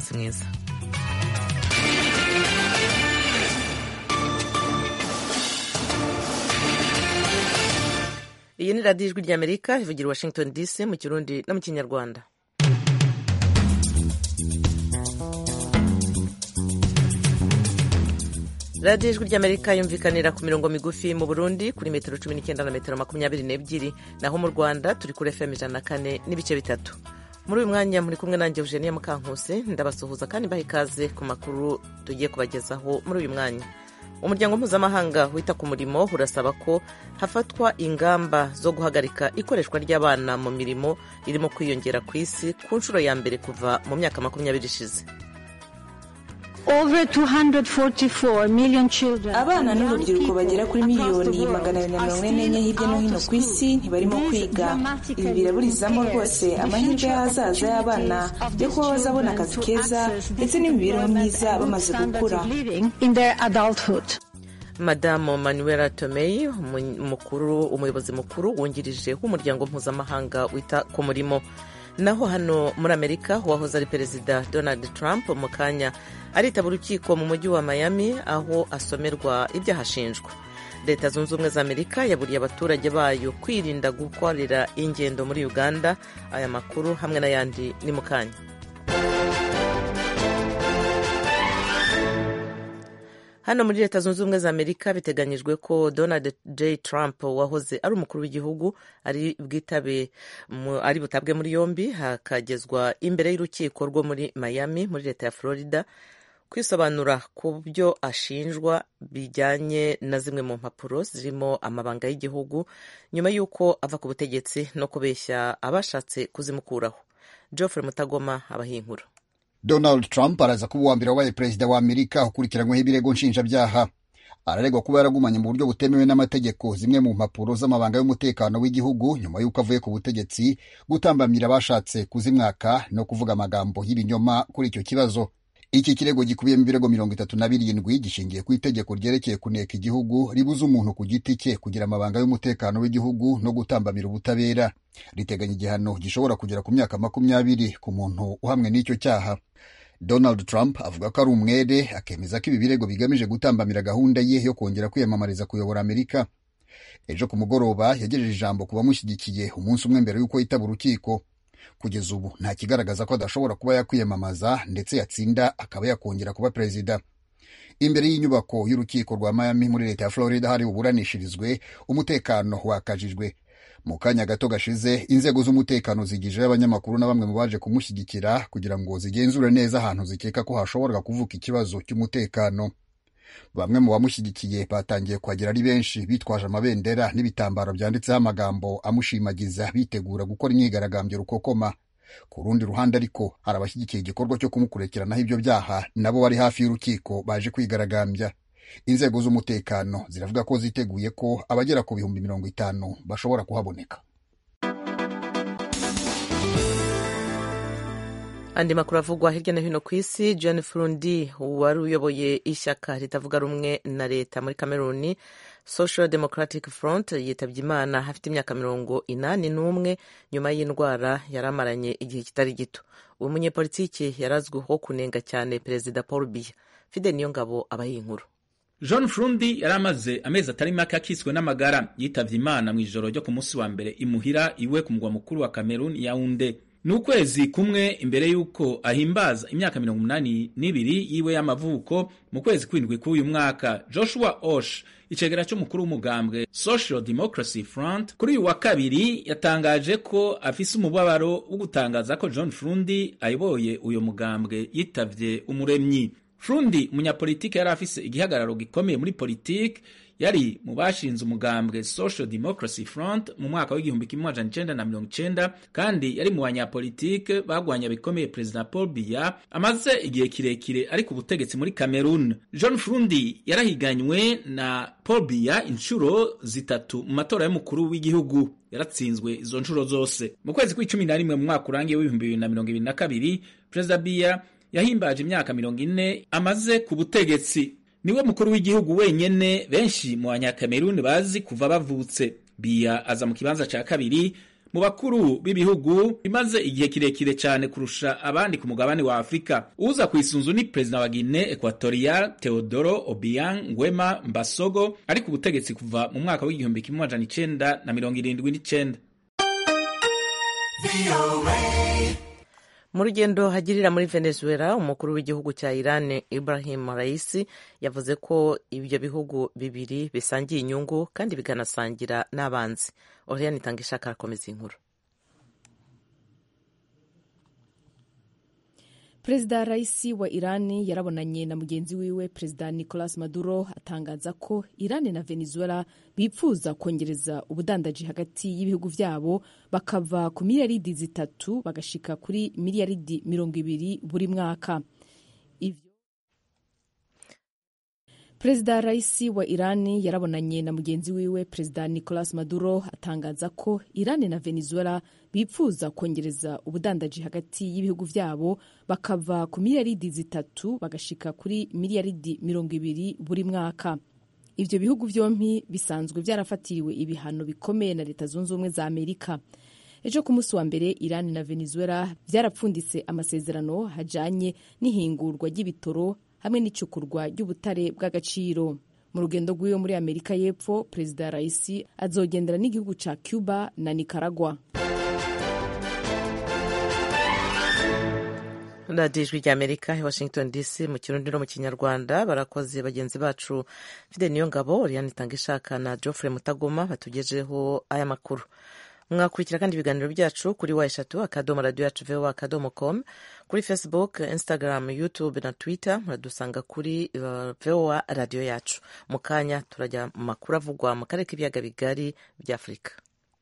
umunsi mwiza iyi ni radiyo ijwi ry'amerika ivugira i washington dc mu kirundi no mu kinyarwanda radiyo ijwi ry'amerika yumvikanira ku mirongo migufi mu burundi kuri metero cumi n'icyenda na metero makumyabiri n'ebyiri naho mu rwanda turi kuri fm ijana na kane n'ibice bitatu muri uyu mwanya muri kumwe nanjye eugenia mukankusi ndabasuhuza kandi mbaha ikaze ku makuru tugiye kubagezaho muri uyu mwanya umuryango mpuzamahanga wita ku murimo urasaba ko hafatwa ingamba zo guhagarika ikoreshwa ry'abana mu mirimo irimo kwiyongera ku isi ku nshuro ya mbere kuva mu myaka makumyabiri ishize abana n'urubyiruko bagera kuri miliyoni magana abiri na mirongo ine n'enye hirya no hino ku isi ntibarimo kwiga ibi biraburizamo rwose amahirwe y'ahazaza y'abana yo kuba bazabona akazi keza ndetse n'imibereho myiza bamaze gukura madamu manuela tomei umukuru umuyobozi mukuru wungirije w'umuryango mpuzamahanga wita ku murimo naho hano muri amerika uwahoze ari perezida donald trump mu kanya aritaba urukiko mu mujyi wa miami aho asomerwa ibyaha ashinjwa leta zunze ubumwe za amerika yaburiye abaturage bayo kwirinda gukorera ingendo muri uganda aya makuru hamwe n'ayandi ni mu kanya hano muri leta zunze ubumwe za amerika biteganyijwe ko donald j trump wahoze ari umukuru w'igihugu ari bwitabe ari butabwe muri yombi hakagezwa imbere y'urukiko rwo muri miami muri leta ya florida kwisobanura ku byo ashinjwa bijyanye na zimwe mu mpapuro zirimo amabanga y'igihugu nyuma y'uko ava ku butegetsi no kubeshya abashatse kuzimukuraho geoffrey mutagoma abahinkura donald trump araza kuba uwa mbere wabaye perezida wa amerika ukurikiranyweho ibirego nshinjabyaha araregwa kuba yaragumanye mu buryo butemewe n'amategeko zimwe mu mpapuro z'amabanga y'umutekano w'igihugu nyuma y'uko avuye ku butegetsi gutambamira abashatse kuzimwaka no kuvuga amagambo y'ibinyoma kuri icyo kibazo iki kirego gikubiyemo ibirego mirongo itatu na birindwi gishingiye ku itegeko ryerekeye kuneka igihugu ribuza umuntu ku giti cye kugira amabanga y'umutekano w'igihugu no gutambamira ubutabera riteganya igihano gishobora kugera ku myaka makumyabiri ku muntu uhamwe n'icyo cyaha donald trump avuga ko ari umwere akemeza ko ibi birego bigamije gutambamira gahunda ye yo kongera kwiyamamariza kuyobora amerika ejo ku mugoroba yagejeje ijambo ku bamushyigikiye umunsi umwe mbere y'uko yitaba urukiko kugeza ubu nta kigaragaza ko adashobora kuba yakwiyamamaza ndetse yatsinda akaba yakongera kuba perezida imbere y'inyubako y'urukiko rwa miami muri leta ya florida hari buburanishirizwe umutekano wakajijwe mu kanya gato gashize inzego z'umutekano zigijeho abanyamakuru na bamwe mu baje kumushyigikira kugira ngo zigenzure neza ahantu zikeka ko hashobora kuvuka ikibazo cy'umutekano bamwe mu bamushyigikiye batangiye kuhagera ari benshi bitwaje amabendera n'ibitambaro byanditseho amagambo amushimagiza bitegura gukora imyigaragambyo rukokoma ku rundi ruhande ariko hari abashyigikiye igikorwa cyo kumukurikiranaho ibyo byaha nabo bari hafi y'urukiko baje kwigaragambya inzego z'umutekano ziravuga ko ziteguye ko abagera ku bihumbi mirongo itanu bashobora kuhaboneka andi makuru avugwa hirya no hino ku isi john furundi wari uyoboye ishyaka ritavuga rumwe na leta muri cameroon social democratic front yitabye imana afite imyaka mirongo inani n'umwe nyuma y'indwara yari amaranye igihe kitari gito uwo munyepolitiki yari azwiho kunenga cyane perezida paul biya fide niyo ngabo abaha inkuru john furundi yari amaze amezi atari make akiswe n'amagara yitabye imana mu ijoro ryo ku munsi wa mbere imuhira iwe ku mugwa mukuru wa cameroon yaunde ni ukwezi kumwe imbere y'uko ahimbaza imyaka mirongo umunani n'ibiri yiwe y'amavuko mu kwezi kw'indwi k'uyu mwaka joshua osh icegera cy'umukuru w'umugambwe social democracy front kuri uyu wa kabiri yatangaje ko afise umubabaro wo gutangaza ko john frundi ayoboye uyu mugambwe yitavye umuremyi frundi umunyapolitiki yari afise igihagararo gikomeye muri politiki yari mu bashinze umugambwe social democracy front mu mwaka w'igihumbi kimwe amajana icenda na mirongo icenda kandi yari mu banyapolitike bagwanya bikomeye perezida paul biya amaze igihe kirekire ari ku butegetsi muri cameroon john frundi yarahiganywe na paul biya inshuro zitatu mu matora y'umukuru w'igihugu yaratsinzwe izo nshuro zose mu kwezi kw'icumi na rimwe mu mwaka urangiye w'ibihumbi bibiri na mirongo ibiri na kabiri perezida biya yahimbaje imyaka mirongo ine amaze ku butegetsi niwe mukuru w'igihugu wenyene benshi mu banyakameruni bazi kuva bavutse biya aza mu kibanza cya kabiri mu bakuru b'ibihugu bimaze igihe kirekire cyane kurusha abandi ku mugabane wa afurika uza ku isunzu ni perezida wa guine equatorial teodoro obiang nguema mbasogo ari ku butegetsi kuva mu mwaka w'igihumbi kimwe amajana icenda na mirongo irindwi n'icenda mu rugendo hagirira muri venezuela umukuru w'igihugu cya iran ibrahim raisi yavuze ko ibyo bihugu bibiri bisangiye inyungu kandi bikanasangira n'abanzi oriane itanga ishaka arakomeza inkuru perezida raisi wa irani yarabonanye na mugenzi wiwe perezida nicolas maduro atangaza ko irani na venezuela bipfuza kongereza ubudandaji hagati y'ibihugu vyabo bakava ku miliyaridi zitatu bagashika kuri miliyaridi mirongo ibiri buri mwaka ivyo perezida raisi wa irani yarabonanye na mugenzi wiwe perezida nicolas maduro atangaza ko irani na venezuela bipfuza kongereza ubudandaji hagati y'ibihugu vyabo bakava ku miliyaridi zitatu bagashika kuri miliyaridi mirongo ibiri buri mwaka ivyo bihugu vyompi bisanzwe vyarafatiriwe ibihano bikomeye na leta zunze ubumwe za amerika ejo ku munsi wa mbere irani na venezuela vyarapfunditse amasezerano hajanye n'ihingurwa ry'ibitoro hamwe n'icukurwa ry'ubutare bw'agaciro mu rugendo rw'iwe muri amerika y'epfo perezida raisi azogendera n'igihugu ca cuba na nicaragua radiyo ijwi rya amerika i washington dc mu kirundi no mu kinyarwanda barakoze bagenzi bacu fide niyo ngabo oriane itanga ishaka na geoffrey mutagoma batugejeho aya makuru mwakurikira kandi ibiganiro byacu kuri wa eshatu akadomo radiyo yacu voa akadomo com kuri facebook instagram youtube na twitter muradusanga kuri uh, voa radiyo yacu mu kanya turajya mu makuru avugwa mu karere k'ibiyaga bigari bya afurika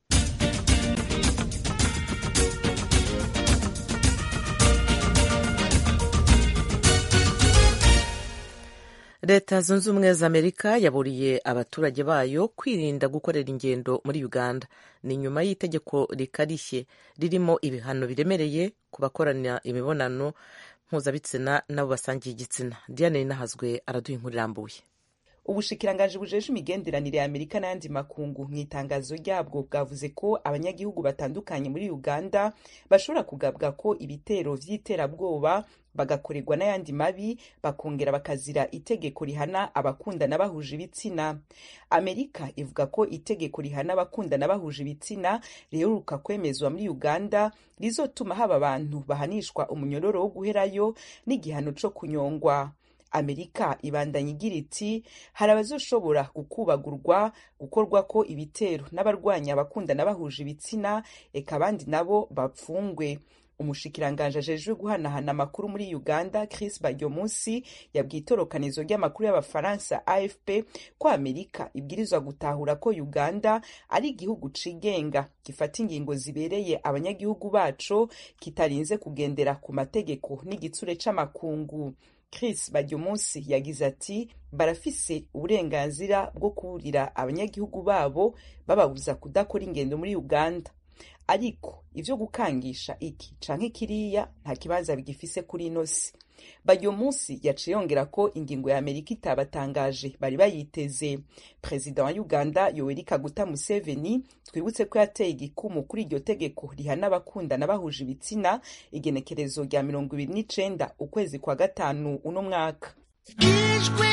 leta zunze ubumwe za amerika yaburiye abaturage bayo kwirinda gukorera ingendo muri uganda ni nyuma y'itegeko rikarishye ririmo ibihano biremereye ku bakorana imibonano mpuzabitsina n'abo basangiye igitsina diane rinahazwe araduha inkuru irambuye ubushikiranganji bujeje imigenderanire ya amerika n'ayandi makungu mu itangazo ryabwo bwavuze ko abanyagihugu batandukanye muri uganda bashobora kugabwa ko ibitero vy'iterabwoba bagakorerwa n'ayandi mabi bakongera bakazira itegeko rihana abakundana bahuje ibitsina amerika ivuga ko itegeko rihana abakundana bahuje ibitsina riheruka kwemezwa muri uganda rizotuma haba abantu bahanishwa umunyororo wo guherayo n'igihano co kunyongwa amerika ibandanya igira iti hari abazoshobora gukubagurwa gukorwa ko ibitero n'abarwanya abakundana bahuje ibitsina eka abandi nabo bapfungwe umushikiranganje ajejwe guhanahana amakuru muri uganda chris baryomunsi yabwiye itorokanizo ry'amakuru y'abafaransa afp ko amerika ibwirizwa gutahura ko uganda ari igihugu cigenga gifata ingingo zibereye abanyagihugu baco kitarinze kugendera ku mategeko n'igitsure c'amakungu chris baryomunsi yagize ati barafise uburenganzira bwo kuburira abanyagihugu babo bababuza kudakora ingendo muri uganda ariko ivyo gukangisha iki canke kiriya nta kibanza bigifise kuri ino si baryo munsi yaciye yongera ko ingingo ya amerika itabatangaje bari bayiteze perezida wa uganda yoweri kaguta museveni twibutse ko yateye igikumu kuri iryo tegeko rihana abakundana bahuje ibitsina igenekerezo rya mirongo ibiri n'icenda ukwezi kwa gatanu uno mwaka ijwi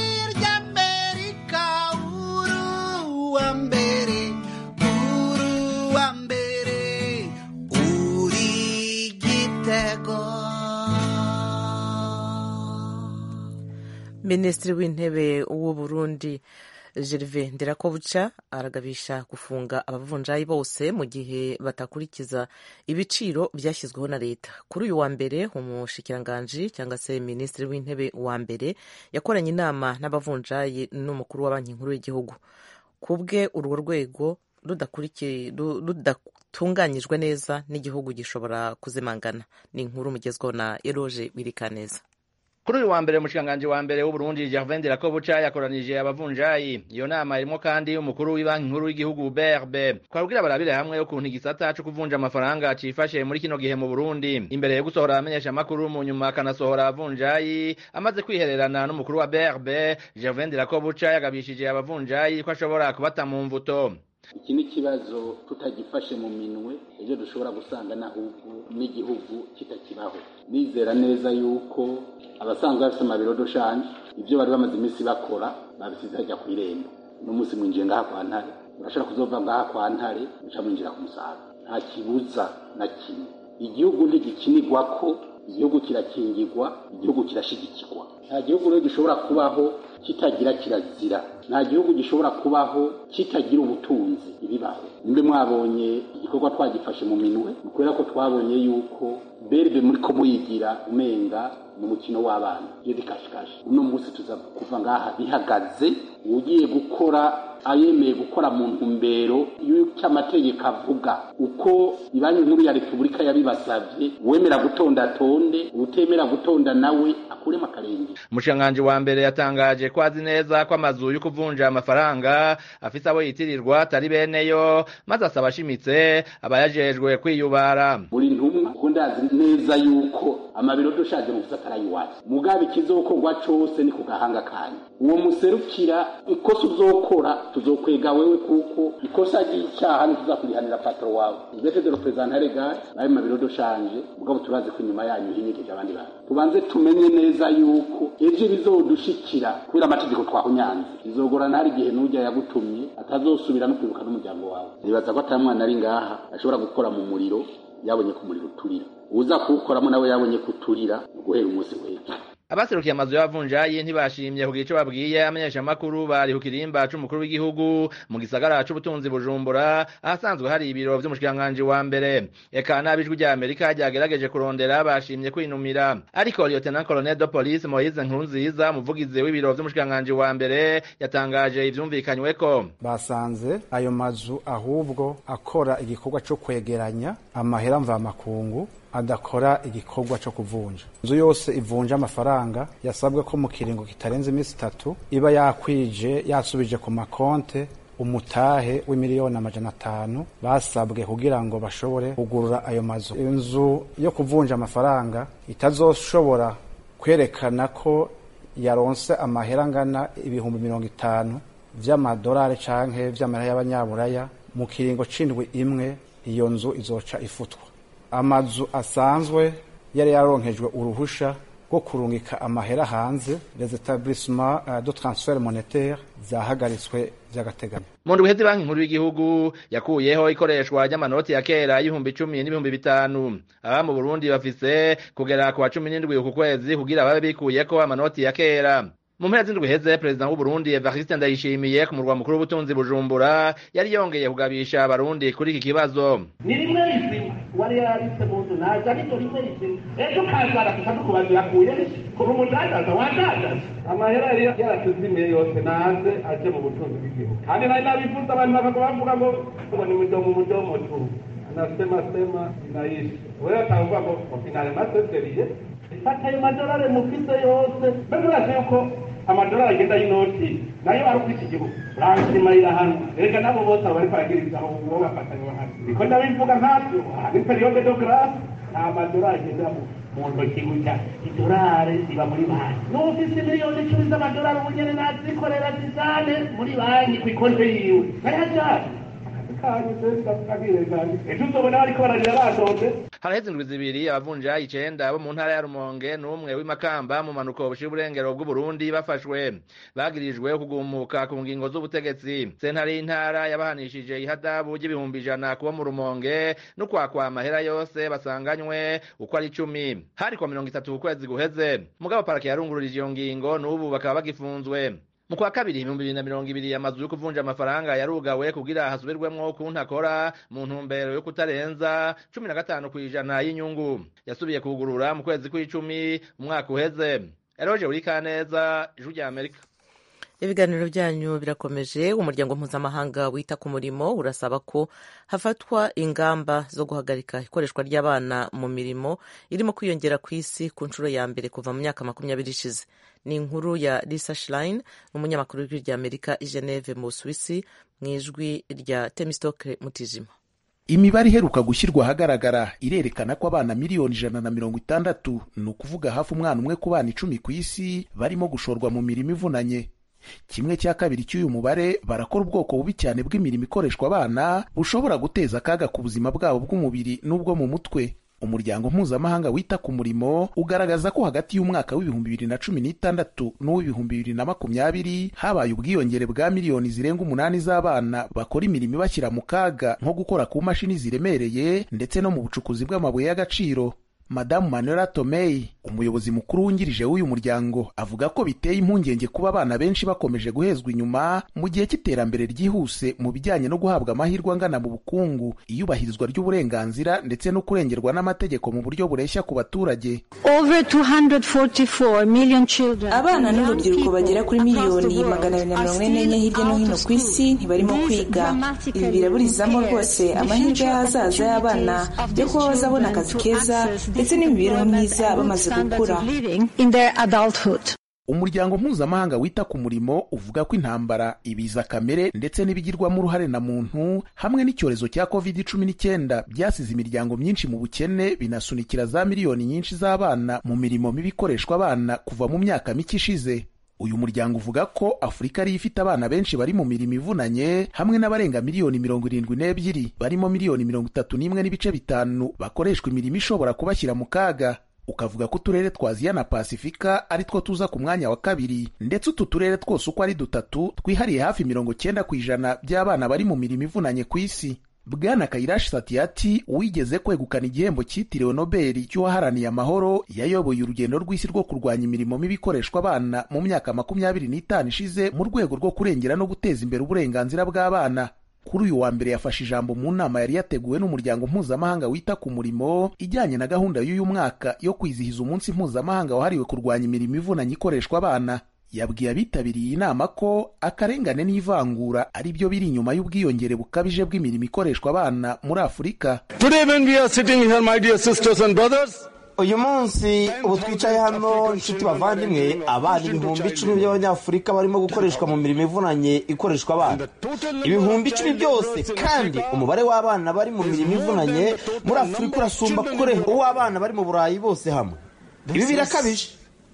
ry'amerika uruwa mbere uruwa mbere uri gitego minisitiri w'intebe w'u burundi gerve nderakobuca aragabisha gufunga abavunjayi bose mu gihe batakurikiza ibiciro byashyizweho na leta kuri uyu wa mbere umushikiranganji cyangwa se minisitiri w'intebe wa mbere yakoranye inama n'abavunjayi n'umukuru wa banki nkuru y'igihugu ku bwe urwo rwego rudatunganyijwe neza n'igihugu gishobora kuzimangana ni inkuru mugezweho na eroge wirikaneza kuri uyu wa mbere umushikiranganji wa mbere w'uburundi gervain dirakobuca yakoranije abavunjayi iyo nama irimo kandi umukuru w'ibanki nkuru y'igihugu brb twabwira barabire hamwe ukuntu igisata co kuvunja amafaranga cifashe muri kino gihe mu burundi imbere yo gusohora abamenyesha amakuru mu nyuma akanasohora abavunjayi amaze kwihererana n'umukuru wa brb gervain dirakobuca yagabishije abavunjayi ko ashobora kubata mu mvuto iki ni ikibazo tutagifashe mu minwe ejo dushobora gusanga n'ahubwo n'igihugu kitakibaho nizera neza yuko abasanzwe bafite amabiro doshanje ibyo bari bamaze iminsi bakora babisize hajya ku irembo uno munsi mwinjiye ngaha kwa ntare urashobora kuzova ngaha kwa ntare muca mwinjira ku musaga nta kibuza na kimwe igihugu ntigikinirwa ko igihugu kirakingirwa igihugu kirashigikirwa nta gihugu rero gishobora kubaho kitagira kirazira nta gihugu gishobora kubaho kitagira ubutunzi ibibaho mbe mwabonye igikorwa twagifashe mu minwe ni kubera ko twabonye yuko berbe muri ko muyigira umenga mu mukino w'abana iyo dikashikashi uno munsi tuza kuva ngaha bihagaze ugiye gukora ayemeye gukora mu ntumbero y'icyo amategeko avuga uko ibanki nkuru ya repubulika yabibasabye uwemera gutonda atonde utemera gutonda nawe akuremo akarenge umushikiranganji wa mbere yatangaje ko azi neza ko amazu yo kuvunja amafaranga afise abo yitirirwa atari beneyo maze asaba ashimitse abayajejwe kwiyubara buri ntumwa kuko ndazi neza yuko amabiro dushaje mu gisata arayiwacu mugabe ikizokorwa cose ni ku gahanga kanyu uwo muserukira ikosa uzokora tuzokwega wewe kuko ikosa ry'icyaha ntituzakurihanira patro wawe uvete de representare gare nawe mabiro doshanje mugabo turazi ko inyuma yanyu hinyigije abandi bantu tubanze tumenye neza yuko ejo bizodushikira kubera amategeko twahunyanze bizogorana hari igihe n'ujya yagutumye atazosubira no kwibuka n'umuryango wawe nibaza ko atari mwana ari ngaha ashobora gukora mu muriro yabonye ko umuriro uturira uza kuwukoramo nawe yabonye ko uturira guhera umunsi w'ejo abaserukiye amazu y'abavunjayi ntibashimye kugira ico babwiye amenyeshamakuru bari ku kirimba c'umukuru w'igihugu mu gisagara c'ubutunzi bujumbura ahasanzwe hari ibiro vy'umushikiranganji wa mbere eka n'abijwi rya amerika ryagerageje kurondera bashimye kwinumira ariko lieutenant colonel de police moise nkurunziza umuvugizi w'ibiro vy'umushikiranganji wa mbere yatangaje ivyumvikanyweko basanze ayo mazu ahubwo akora igikorwa co kwegeranya amahera mvamakungu adakora igikorwa cyo kuvunja inzu yose ivunja amafaranga yasabwe ko mu kiringo kitarenze iminsi itatu iba yakwije yasubije ku makonte umutahe w'imiliyoni amajana atanu basabwe kugira ngo bashobore kugurura ayo mazu inzu yo kuvunja amafaranga itazoshobora kwerekana ko yaronse amahera angana ibihumbi mirongo itanu vy'amadolari canke vy'amahera y'abanyaburaya mu kiringo c'indwi imwe iyo nzu izoca ifutwa amazu asanzwe yari yaronkejwe uruhusha rwo kurungika amahera hanze les etablissements uh, de transfert monétaire zahagaritswe vy'agateganyo mu ndwi hezi banki nkuru y'igihugu yakuyeho ikoreshwa ry'amanoti ya kera y'ibihumbi icumi n'ibihumbi bitanu aba mu burundi bafise kugera ku wa cumi n'indwi uku kwezi kugira babe bikuyeko amanoti ya kera mu mpera z'indwi heze perezida w'uburundi evariste ndayishimiye ku murwa mukuru w'ubutunzi bujumbura yari yongeye kugabisha abarundi kuri iki kibazo ni rimwe rizima wari yarabitse mu nzu naza ariko rimwe rizima ejo kazara tukadukubaza yakuye kuba umudandaza wadandaza amahera yari yaratuzimiye yose naze aje mu butunzi bw'igihugu kandi nari nabifuza abantu bakago bavuga ngo ngo ni mudomo mudomo tu anasema sema inaisha wewe atavuga ngo finale maseseriye fata ayo madolari mufise yose mbese urazi yuko amadolari agenda y'inoti nayo ari kuri iki gihugu uransimarira hano reka nabo bose aba bariko baragirizaho uwo bafatanywa hano niko ndabivuga nkavyo ni periode de grace nta madolari agenda mu ntoki gutya idolari ziba muri banki n'ufise miliyoni icumi z'amadolari ubu nyene nazikorera zizane muri banki kw'ikonte yiwe nayajane ejo uzobona bariko bararira batonze haraheze indwi zibiri abavunjayi icenda bo mu ntara ya rumonge n'umwe w'imakamba mu manuko bushira uburengero bw'uburundi bafashwe bagirijwe kugumuka ku ngingo z'ubutegetsi sentare y'intara yabahanishije ihadabu ry'ibihumbi ijana kubo mu rumonge no kwakwa amahera yose basanganywe uko ari icumi hari kwa mirongo itatu ku kwezi guheze mugabo parake yarungururije iyo ngingo n'ubu bakaba bagifunzwe mu kwa kabiri ibihumbi bibiri na mirongo ibiri amazu yo kuvunja amafaranga yarugawe kugira hasubirwemwo ukuntu akora mu ntumbero yo kutarenza cumi na gatanu kw'ijana y'inyungu yasubiye kugurura mu kwezi kw'icumi umwaka uheze eroje uri kaneza ijwi rya amerika ibiganiro byanyu birakomeje umuryango mpuzamahanga wita ku murimo urasaba ko hafatwa ingamba zo guhagarika ikoreshwa ry'abana mu mirimo irimo kwiyongera ku isi ku nshuro ya mbere kuva mu myaka makumyabiri ishize ni inkuru ya lisa schlein umunyamakuru w'ijwi rya amerika i geneve mu busuwisi mu ijwi rya temistoke mutijima imibare iheruka gushyirwa ahagaragara irerekana ko abana miliyoni ijana na mirongo itandatu ni ukuvuga hafi umwana umwe ku bana icumi ku isi barimo gushorwa mu mirimo ivunanye kimwe cya kabiri cy'uyu mubare barakora ubwoko bubi cyane bw'imirimo ikoreshwa abana bushobora guteza akaga ku buzima bwabo bw'umubiri n'ubwo mu mutwe umuryango mpuzamahanga wita ku murimo ugaragaza ko hagati y'umwaka w'ibihumbi bibiri na cumi n'itandatu n'uw'ibihumbi bibiri na makumyabiri habaye ubwiyongere bwa miliyoni zirenga umunani z'abana bakora imirimo ibashyira mu kaga nko gukora ku mashini ziremereye ndetse no mu bucukuzi bw'amabuye y'agaciro madamu manuela tomei umuyobozi mukuru wungirije w'uyu muryango avuga ko biteye impungenge kuba abana benshi bakomeje guhezwa inyuma mu gihe cy'iterambere ryihuse mu bijyanye no guhabwa amahirwe angana mu bukungu iyubahirizwa ry'uburenganzira ndetse no kurengerwa n'amategeko mu buryo bureshya ku baturage abana n'urubyiruko bagera kuri miliyoni magana abiri na mirongo ine n'enye hirya no hino ku isi ntibarimo kwiga ibi biraburizamo rwose amahirwe y'ahazaza y'abana yo kuba bazabona akazi keza ndetse n'imibereho myiza bamaze gukura umuryango mpuzamahanga wita ku murimo uvuga ko intambara ibiza kamere ndetse n'ibigirwamo uruhare na muntu hamwe n'icyorezo cya covid cumi n'icyenda byasize imiryango myinshi mu bukene binasunikira za miliyoni nyinshi z'abana mu mirimo mibi ikoreshwa abana kuva mu myaka mike ishize uyu muryango uvuga ko afurika ariyo ifite abana benshi bari mu mirimo ivunanye hamwe n'abarenga miliyoni mirongo irindwi n'ebyiri barimo miliyoni mirongo itatu n'imwe n'ibice bitanu bakoreshwa imirimo ishobora kubashyira mu kaga ukavuga ko uturere twa aziya na pasifika ari two tuza ku mwanya wa kabiri ndetse utu turere twose uko ari dutatu twihariye hafi mirongo cyenda ku ijana by'abana bari mu mirimo ivunanye ku isi bwana kayirashi satiyati wigeze kwegukana igihembo cyitiriwe nobeli cy'uwaharaniye amahoro yayoboye urugendo rw'isi rwo kurwanya imirimo mibi ikoreshwa abana mu myaka makumyabiri n'itanu ishize mu rwego rwo kurengera no guteza imbere uburenganzira bw'abana kuri uyu wa mbere yafashe ijambo mu nama yari yateguwe n'umuryango mpuzamahanga wita ku murimo ijyanye na gahunda y'uyu mwaka yo kwizihiza umunsi mpuzamahanga wahariwe kurwanya imirimo ivunanye ikoreshwa abana yabwiye abitabiriye iyi nama ko akarengane n'ivangura ari byo biri inyuma y'ubwiyongere bukabije bw'imirimo ikoreshwa abana muri afurika uyu munsi ubu twicaye hano inshuti bavandimwe abana ibihumbi icumi by'abanyafurika barimo gukoreshwa mu mirimo ivunanye ikoreshwa abana ibihumbi icumi byose kandi umubare w'abana bari mu mirimo ivunanye muri afurika urasumba kure uw'abana bari mu burayi bose hamwe ibi birakabije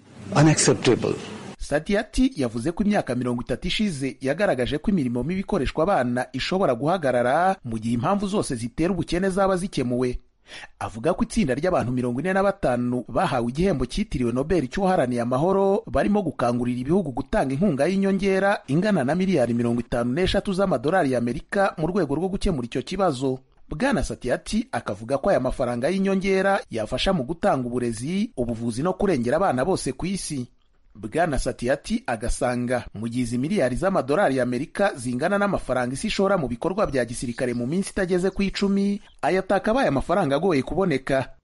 satiyati yavuze ko imyaka mirongo itatu ishize yagaragaje ko imirimo mibi ikoreshwa abana ishobora guhagarara mu gihe impamvu zose zitera ubukene zaba zikemuwe avuga ko itsinda ry'abantu mirongo ine na batanu bahawe igihembo cyitiriwe nobel cy'uwaharaniye amahoro barimo gukangurira ibihugu gutanga inkunga y'inyongera ingana na miliyari mirongo itanu n'eshatu z'amadolari y'amerika mu rwego rwo gukemura icyo kibazo bwana satiyati akavuga ko aya mafaranga y'inyongera yafasha mu gutanga uburezi ubuvuzi no kurengera abana bose ku isi bwana satiyati agasanga mu gihe izi miliyari z'amadolari y'amerika zingana n'amafaranga isi ishora mu bikorwa bya gisirikare mu minsi itageze ku icumi aya atakabaye amafaranga agoye kuboneka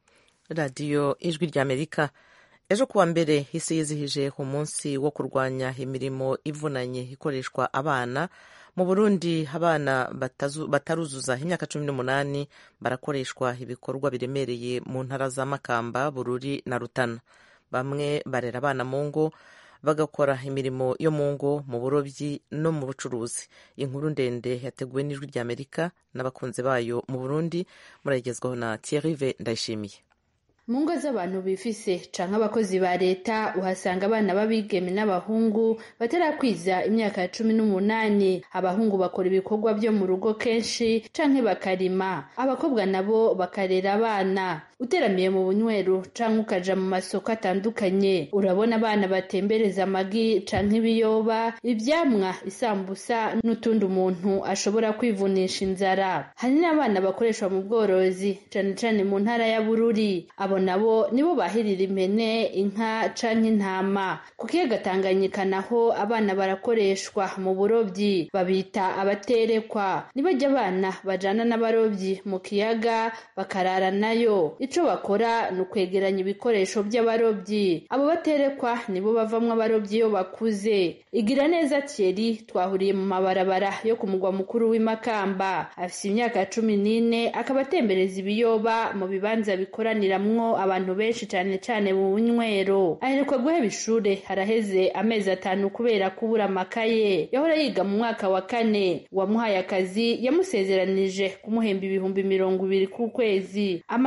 radiyo ijwi ry'amerika ejo kuwa mbere isi yizihije umunsi wo kurwanya imirimo ivunanye ikoreshwa abana mu burundi abana bataruzuza imyaka cumi n'umunani barakoreshwa ibikorwa biremereye mu ntara za makamba bururi na rutana bamwe barera abana mu ngo bagakora imirimo yo mu ngo mu burobyi no mu bucuruzi inkuru ndende yateguwe n'ijwi ry'amerika n'abakunzi bayo mu burundi murayigezwaho na thierry ndayishimiye mu ngo z'abantu bifise canke abakozi ba leta uhasanga abana b'abigeme n'abahungu batarakwiza imyaka ya cumi n'umunani abahungu bakora ibikorwa byo mu rugo kenshi canke bakarima abakobwa nabo bakarera abana uteramiye mu bunyweru canke ukaja mu masoko atandukanye urabona abana batembereza amagi canke ibiyoba ivyamwa isambusa n'utundi umuntu ashobora kwivunisha inzara hari n'abana bakoreshwa mu bworozi cane cane mu ntara ya bururi abo nabo nibo bahirira impene inka canke intama ku kiyaga tanganyika naho abana barakoreshwa mu burobyi babita abaterekwa nibajya abana bajana n'abarobyi mu kiyaga bakarara nayo ico bakora ni ukwegeranya ibikoresho by'abarobyi abo baterekwa nibo bavamwo abarobyi iyo bakuze igira neza Thierry twahuriye mu mabarabara yo ku mugwa mukuru w'imakamba afise imyaka cumi n'ine akaba atembereza ibiyoba mu bibanza bikoraniramwo abantu benshi cyane cyane mu bunywero aheruka guheba ishure haraheze amezi atanu kubera kubura amakaye yahora yiga mu mwaka wa kane uwamuhaye akazi yamusezeranije kumuhemba ibihumbi mirongo ibiri ku kwezi amahera akorera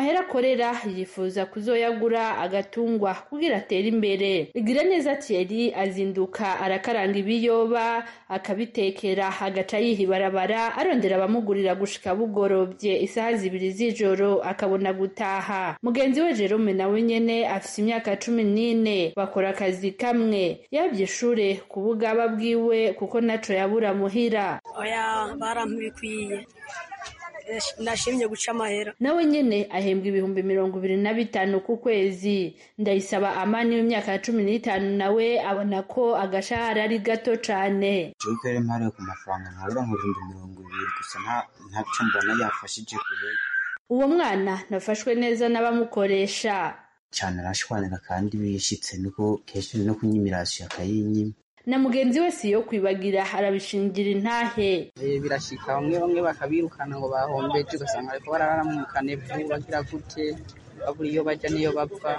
akorera yifuza kuzoyagura agatungwa kugira atere imbere igira neza Thierry azinduka arakaranga ibiyoba akabitekera agaca yiha ibarabara arondera abamugurira gushika bugorobye isaha zibiri z'ijoro akabona gutaha mugenzi we Jerome nawe nyene afise imyaka cumi n'ine bakora akazi kamwe yabye ishure ku bugaba bwiwe kuko naco yabura muhira oya barampibikwiye nashimye guca amahera nawe nyene ahembwa ibihumbi mirongo ibiri na bitanu ku kwezi ndayisaba amani w'imyaka ya cumi n'itanu nawe abona ko agashahara ari gato cane jewe rero mpariwe ku mafaranga nkabura mu bihumbi mirongo ibiri gusa ntaco mbona yafashije kure uwo mwana nafashwe neza n'abamukoresha cane arashwanira kandi bishitse nuko kenshi no kunyimirasiyo akayinyima na mugenzi we si yo kwibagira arabishingira intahe birashika bamwe bamwe bakabirukana ngo bahombeje ugasanga ariko barara mu kanevu bagira gute babura iyo bajya n'iyo bapfa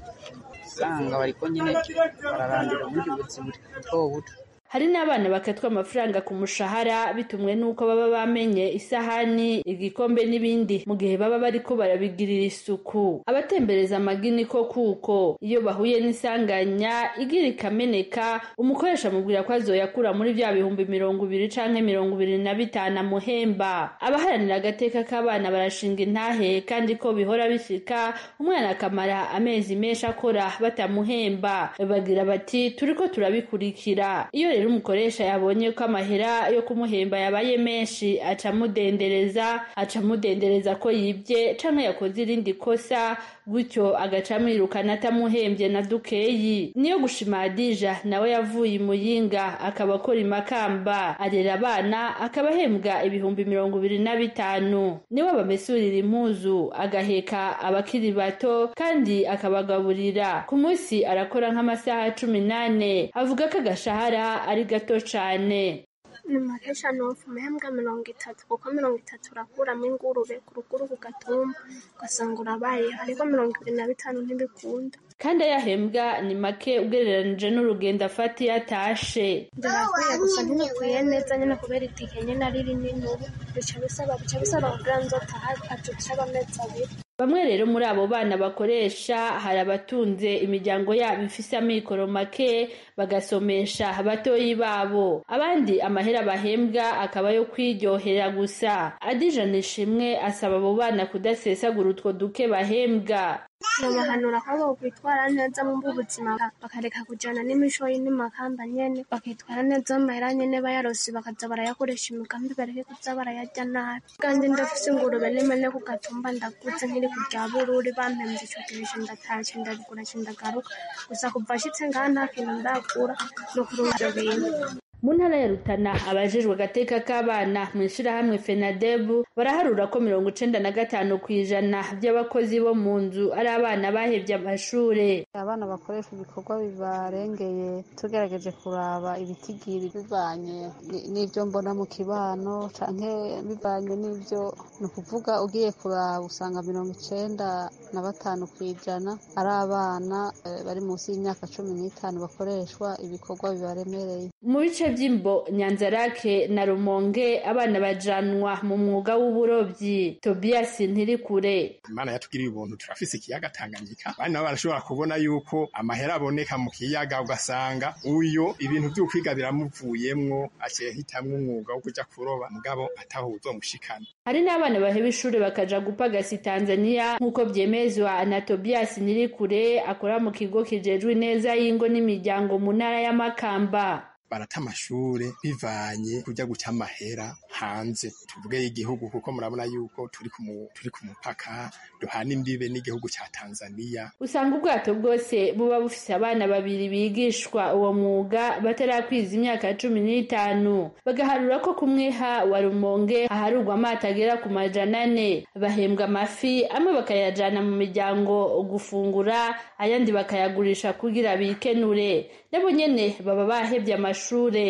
usanga bariko nyine bararandira ubundi buzima buto buto hari n'abana bakatwa amafaranga ku mushahara bitumwe n'uko baba bamenye isahani igikombe n'ibindi mu gihe baba bariko barabigirira isuku abatembereza amagini ko kuko iyo bahuye n'isanganya igira ikameneka umukoresha amubwira ko azoyakura muri vya bihumbi mirongo ibiri canke mirongo ibiri na bitanu amuhemba abaharanira agateka k'abana barashinga intahe kandi ko bihora bishika umwana akamara amezi menshi akora batamuhemba bagira bati turiko turabikurikira iyo rero umukoresha yabonye ko amahera yo kumuhemba yabaye menshi aca amudendereza aca amudendereza ko yibye canke yakoze irindi kosa gutyo agaca amwirukana atamuhembye na dukeyi niyo gushima Hadija nawe yavuye imuyinga akaba akora imakamba arera abana akaba ahembwa ibihumbi mirongo ibiri na bitanu niwe abamesurira impuzu agaheka abakiri bato kandi akabagaburira ku munsi arakora nk'amasaha cumi n'ane avuga ko agashahara ari gato cane ni makesha nofu umehembwa mirongo itatu kuko mirongo itatu urakuramo ingurube ku ruguru ku gatumba ugasanga urabaye ariko mirongo ibiri na bitanu ntibikunda kandi ayahembwa ni make ugereranije n'urugendo afata iyo atashe ndabakwiye gusa ntibikwiye neza nyine kubera itike nyine ari rinini ubu bica bisaba bica bisaba kugira ngo nzotaha acuca amezi abiri bamwe rero muri abo bana bakoresha hari abatunze imiryango yabo ifise amikoro make bagasomesha batoyi babo abandi amahera bahembwa akaba yo kwiryohera gusa adija nishimwe asaba abo bana kudasesagura utwo duke bahembwa nobahanura ko bokwitwara neza mu buzima bakareka kujana n'imishoyi n'imakamba nyene bakitwara neza mu mahera nyene bayarosi bakaza barayakoresha imigambi bareke kuza barayarya nabi kandi ndafise ingurube n'imene ku gatumba ndaguze nkiri kurya bururi bampemvye ico gihe ndatashe ndabigura ndagaruka gusa kuva ashitse ngaha nta kintu ndakura no kurunga ivyo bintu mu ntara ya rutana abajejwe agateka k'abana mu ishirahamwe fenadebu baraharura ko mirongo icenda na gatanu ku ijana by'abakozi bo mu nzu ari abana bahevye amashure abana bakoresha ibikorwa bibarengeye tugerageje kuraba ibitigiri bivanye n'ivyo mbona mu kibano canke bivanye n'ivyo ni ukuvuga ugiye kuraba usanga mirongo icenda na batanu ku ijana ari abana bari munsi y'imyaka cumi n'itanu bakoreshwa ibikorwa bibaremereye mu bice by'imbo nyanzarake na rumonge abana bajanwa mu mwuga w'uburobyi tobias ntirikure imana yatugiriye ubuntu turafise ikiyaga tanganyika abandi nabo barashobora kubona yuko amahera aboneka mu kiyaga ugasanga uyo ibintu vy'ukwiga biramuvuyemwo aciye hitamwo umwuga wo kuja kuroba mugabo ataho uzomushikana hari n'abana baheba ishuri bakaja gupagasi tanzania nk'uko vyemezwa na tobias ntirikure akora mu kigo kijejwe ineza y'ingo n'imiryango mu ntara y'amakamba barata amashure bivanye kuja guca amahera hanze tuvuge igihugu kuko murabona yuko turi ku turi ku mupaka duhana imbibe n'igihugu ca Tanzania usanga ubwato bwose buba bufise abana babiri bigishwa uwo mwuga batarakwiza imyaka cumi n'itanu bagaharura ko kumweha wa rumonge haharurwa amato agera ku majana ane bahembwa amafi amwe bakayajana mu miryango gufungura ayandi bakayagurisha kugira bikenure nabo nyene baba bahevye amashure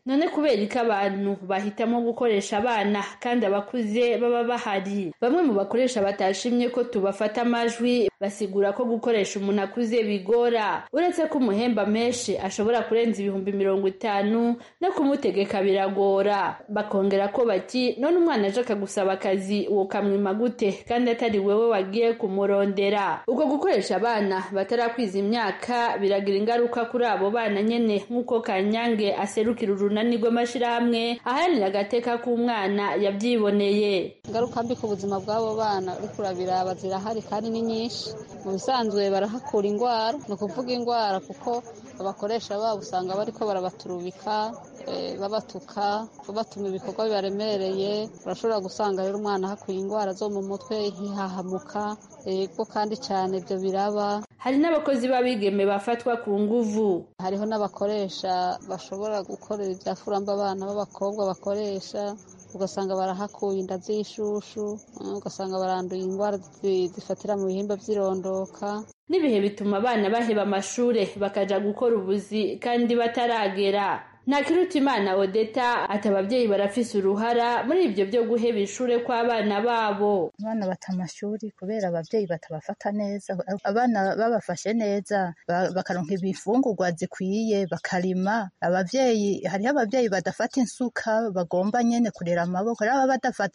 none kubera ko abantu bahitamo gukoresha abana kandi abakuze baba bahari bamwe mu bakoresha batashimye ko tubafata amajwi basigura ko gukoresha umuntu akuze bigora uretse ko umuhemba menshi ashobora kurenza ibihumbi mirongo itanu no kumutegeka biragora bakongera ko bati none umwana aje akagusaba akazi uwo kamwima gute kandi atari wewe wagiye kumurondera ubwo gukoresha abana batarakwiza imyaka biragira ingaruka kuri abo bana nyene nk'uko kanyange aserukira urunani rw'amashirahamwe aharanira agateka k'umwana yavyiboneye ingaruka mbi ku buzima bw'abo bana uriko urabiraba zirahari kandi ni nyinshi mu bisanzwe barahakura indwara ni ukuvuga indwara kuko abakoresha babo usanga bariko barabaturubika babatuka babatuma ibikorwa bibaremereye urashobora gusanga rero umwana ahakuye indwara zo mu mutwe ntihahamuka yego kandi cyane ibyo biraba hari n'abakozi b'abigeme bafatwa ku nguvu hariho n'abakoresha bashobora gukorera ibyafuramba abana b'abakobwa bakoresha ugasanga barahakuye inda z'ishushu ugasanga baranduye indwara zifatira mu bihimba by'irondoka n'ibihe bituma abana baheba amashure bakaja gukora ubuzi kandi bataragera ntakirutimana odeta ati ababyeyi barafise uruhara muri ibyo byo guheba ishure kw'abana babo abana bata amashuri kubera ababyeyi batabafata neza abana babafashe neza bakaronka ibifungurwa zikwiye bakarima ababyeyi hariho ababyeyi badafata insuka bagomba nyene kurera amaboko raba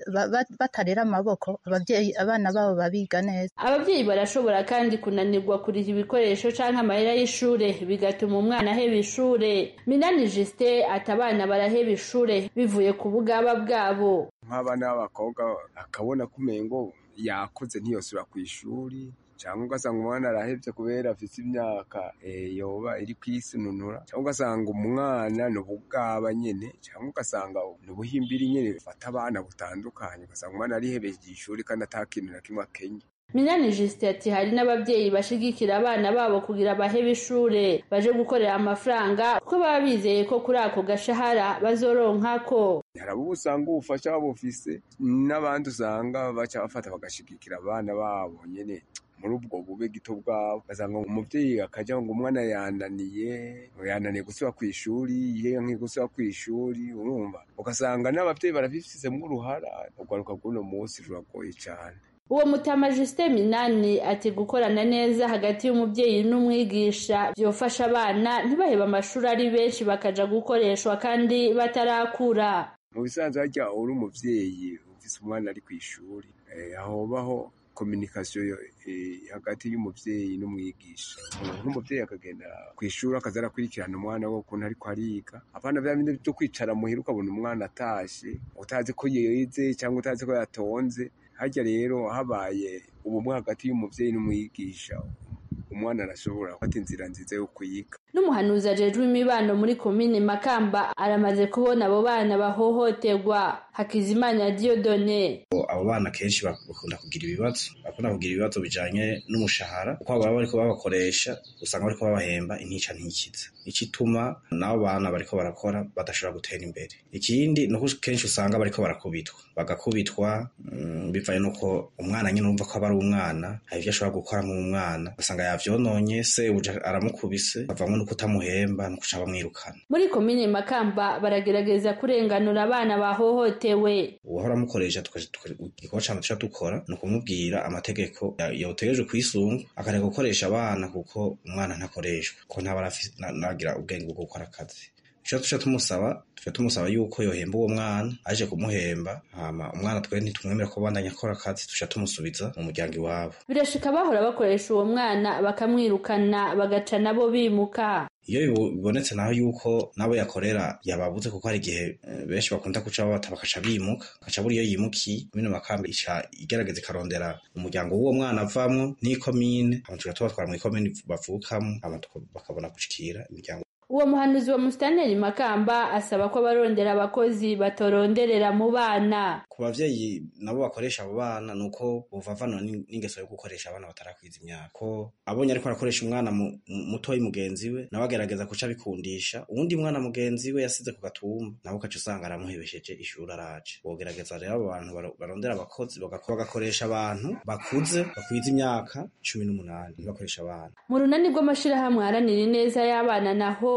batarera amaboko ababyeyi abana babo babiga neza ababyeyi barashobora kandi kunanirwa kuriha ibikoresho canke amahera y'ishure bigatuma umwana aheba ishure minani justin ati abana baraheba ishure bivuye ku bugaba bwabo nk'abana b'abakobwa akabona ko umengo yakoze ntiyosubira ku ishuri cyangwa ugasanga umwana arahebye kubera afite imyaka yoba iri kwisununura cyangwa ugasanga umwana ni ubugaba nyine cyangwa ugasanga ni ubuhimbiri nyine bufata abana butandukanye ugasanga umwana arihebeje ishuri kandi atakintu na kimwe akenye minani justin ati hari n'ababyeyi bashigikira abana babo kugira bahebe ishure baje gukorera amafaranga kuko baba bizeye ko kuri ako gashahara bazoronkako hari abo usanga ubufasha babufise n'abandi usanga baca bafata bagashigikira abana babo nyine muri ubwo bube gito bwabo ugasanga umubyeyi akajya ngo umwana yananiye yananiye gusubira ku ishuri yewe gusubira ku ishuri urumva ugasanga n'ababyeyi barabifisemo uruhara urwaruka rw'uno munsi ruragoye cyane uwo mutama Justin Minani ati gukorana neza hagati y'umubyeyi n'umwigisha byofasha abana ntibaheba amashuri ari benshi bakaja gukoreshwa kandi batarakura mu bisanzwe harya uri umubyeyi ufise umwana ari ku ishuri ahobaho kominikasiyo hagati y'umubyeyi n'umwigisha nk'umubyeyi akagenda ku ishuri akaza arakurikirana umwana we ukuntu ariko ariga abana bya bindi byo kwicara muhira ukabona umwana atashe utazi ko yize cyangwa utazi ko yatonze harya rero habaye ubumwe hagati y'umubyeyi n'umwigisha umwana arashobora gufata inzira nziza yo kuyiga n'umuhanuzi ajejwe imibano muri komine makamba aramaze kubona abo bana bahohoterwa hakizimana diodone abo bana kenshi bakunda kugira ibibazo bakunda kugira ibibazo bijanye n'umushahara kuko baba bariko babakoresha usanga bariko babahemba intica ntikiza icituma n'abo bana bariko barakora badashobora gutera imbere ikindi nuko kenshi usanga bariko barakubitwa bagakubitwa bivanye nuko umwana nyine urumva ko aba ari umwana hari ivyo ashobora gukora nk'umwana ugasanga yavyononye se aramukubise bavamwe no kutamuhemba no kuca bamwirukana muri komine makamba baragerageza kurenganura abana bahohotewe uwahora amukoresha igikorwa cane tuca dukora ni ukumubwira amategeko yotegerejwe kwisunga akareka gukoresha abana kuko umwana ntakoreshwa ko ntaba nagira ubwenge bwo gukora akazi ico tuca tumusaba tuca tumusaba yuko yohemba uwo mwana aje kumuhemba hama umwana twe ntitumwemera ko bandanya akora akazi tuca tumusubiza mu muryango iwabo birashika bahora bakoresha uwo mwana bakamwirukana bagaca nabo bimuka iyo bibonetse naho yuko nabo yakorera yababuze kuko hari igihe benshi bakunda guca babata bakaca bimuka bakaca buri iyo yimukiye komine makamba ica igerageza ikarondera umuryango w'uwo mwana avamwo n'ikomine hama tuca tubatwara mu ikomine bavukamo hama bakabona gushikira imiryango uwo muhanuzi wa musitaneri makamba asaba ko abarondera abakozi batoronderera mu bana ku bavyeyi nabo bakoresha abo bana nuko bovavana n'ingeso yo gukoresha abana batarakwiza imyaka ko abonye ariko arakoresha umwana mutoyi mugenzi we nawe agerageza kuca bikundisha uwundi mwana mugenzi we yasize ku gatumba nawe ukaca usanga aramuhebesheje ishuri araje bogerageza rero abo bantu barondera abakozi bagakoresha abantu bakuze bakwiza imyaka cumi n'umunani bakoresha abana mu runani rw'amashirahamwe aharanira ineza y'abana naho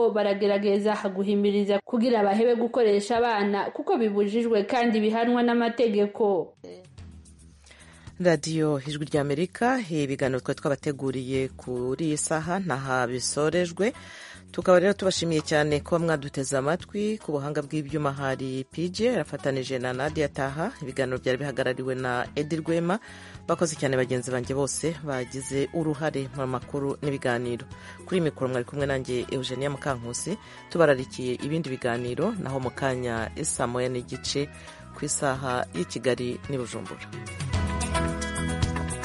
nabo baragerageza guhimiriza kugira bahebe gukoresha abana kuko bibujijwe kandi bihanwa n'amategeko radiyo ijwi ry'amerika ibiganiro twari twabateguriye kuri iyi saha ntaha bisorejwe tukaba rero tubashimiye cyane kuba mwaduteze amatwi ku buhanga bw'ibyuma hari pj arafatanije na nadia taha ibiganiro byari bihagarariwe na edi rwema bakoze cyane bagenzi banjye bose bagize uruhare mu makuru n'ibiganiro kuri mikoro mwari kumwe nanjye eugenia mukankusi tubararikiye ibindi biganiro naho mu kanya isa moya n'igice ku isaha y'i kigali n'i bujumbura